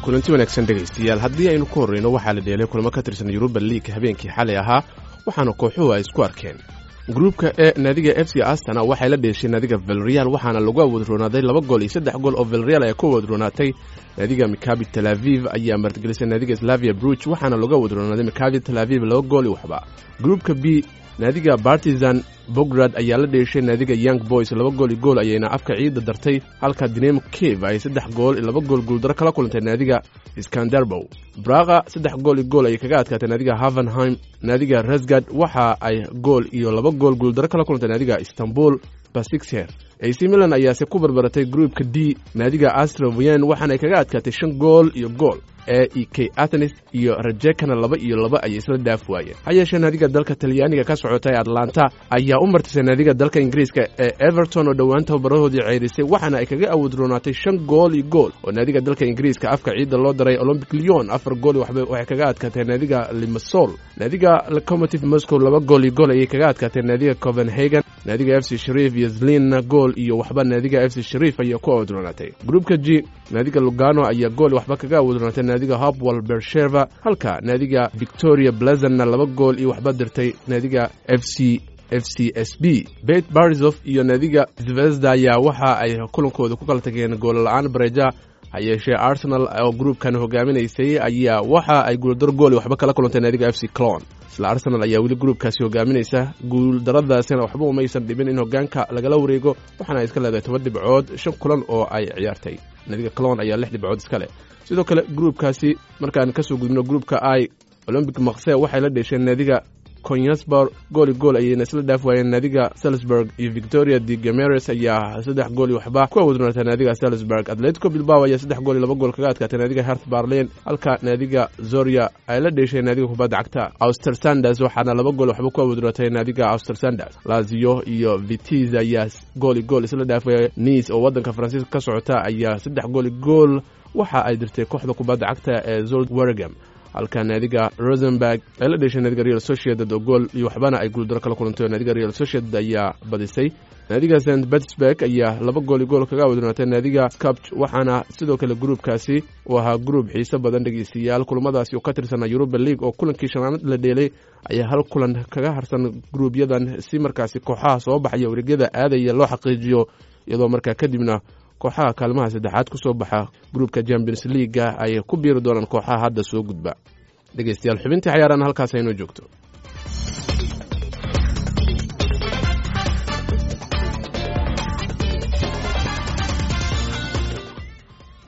kulanti wanaagsan dhegaystayaal haddii aynu ku horreyno waxaa la dheelay kulamo ka tirsan yuruba liig habeenkii xalay ahaa waxaana kooxuhu ay isku arkeen gruubka e naadiga f c astana waxay la dheeshay naadiga velreal waxaana lagu awoodroonaaday laba gool iyo saddex gool oo velreal ay ku awoodroonaatay naadiga mikabi tel aviv ayaa martigelisay naadiga slavia bruch waxaana lagu awoodroonaaday mikabi tel aviv laba gool iyo waxba gruubka b naadiga bartizan bograd ayaa la dheeshay naadiga young boys laba gool iyo gool ayayna afka ciidda dartay halka dinamo cave ay saddex gool iyo laba gool guuldaro kala kulantay naadiga skandarbow braqa saddex gool iyo gool ayay kaga adkaatay naadiga havenheim naadiga rasgad waxa ay gool iyo laba gool guuldaro kala kulantay naadiga istanbul basixher ac milan ayaase ku barbaratay gruupka d naadiga astrovian waxaana ay kaga adkaatay shan gool iyo gool e e k athenis iyo rajekana laba iyo laba ayay isla dhaaf waayeen ha yeeshee naadiga dalka talyaaniga ka socotay atlanta ayaa u martisay naadiga dalka ingiriiska ee everton oo dhowaan tababarahoodii ceyrisay waxaana ay kaga awoodroonaatay shan gool iyo gool oo naadiga dalka ingiriiska afka ciidda loo daray olombic leon afar gool waxba waxay kaga adkaatay naadiga limasol naadiga locomotive moscow laba gool iyo gool ayay kaga adkaatay naadiga copenhagen naadiga f c shariif iyo zlinna gool iyo waxba naadiga f c shariif ayaa ku awoodroonaatay gruupka g naadiga lugano ayaa gool waxba kaga awoodroonaatay naadiga hopwell bersheva halka naadiga victoria blazanna laba gool iyo waxba dirtay naadiga f c f c s b bet barisof iyo naadiga zvezda ayaa waxa ay kulankooda ku kala tageen goolla-aan bareja ha yeeshee arsenal oo gruupkan hogaaminaysay ayaa waxa ay guuldaro gool waxba kala kulantay naadiga f c clon isla arsenal ayaa weli gruupkaasi hogaaminaysa guuldaradaasina waxba umaysan dhibin in hogaanka lagala wareego waxaana ay iska leedahay toban dhibcood shan kulan oo ay ciyaartay naadiga clon ayaa lix dhibcood iska leh sidoo kale gruupkaasi markaan kasoo gudubno gruupka i olombic makse waxay la dheesheen naadiga conyasbor gooli gool ayayna isla dhaaf waayeen naadiga salisburg iyo victoria de gameres ayaa saddex gool iyo waxba ku awoodroonatay naadiga salisburg atletico bilbao ayaa saddex gool iyo laba gool kaga adkaatay naadiga hert barlen halka naadiga zoria ay la dheesheen naadiga kubadda cagta auster sanders waxaana laba gool waxba ku awoodroonatay naadiga auster sanders lazio iyo vitis ayaa gool iyo gool isla dhaafaya nice oo waddanka faransiiska ka socota ayaa saddex gool iyo gool waxa ay dirtay kooxda kubadda cagta ee zold wergam halka naadiga rosenberg ay la dheshay naadiga real sociedad oo gool iyo waxbana ay guuldaro kala kulantay naadiga real sociedad ayaa badisay naadiga st petersburg ayaa laba gool iyo gool kaga awadronaatay naadiga scapch waxaana sidoo kale gruupkaasi uu ahaa gruub xiise badan dhegeystayaal kulamadaasi oo ka tirsanaa yuruba league oo kulankii shanaanad la dheelay ayaa hal kulan kaga harsan gruubyadan si markaasi kooxaha soo baxaya wareegyada aadaya loo xaqiijiyo iyadoo markaa kadibna kooxaha kaalmaha saddexaad ku soo baxa gruupka champions leaga ay ku biiri doonaan kooxaha hadda soo gudba dhegeystayaal xubintii xayaarana halkaas aynoo joogto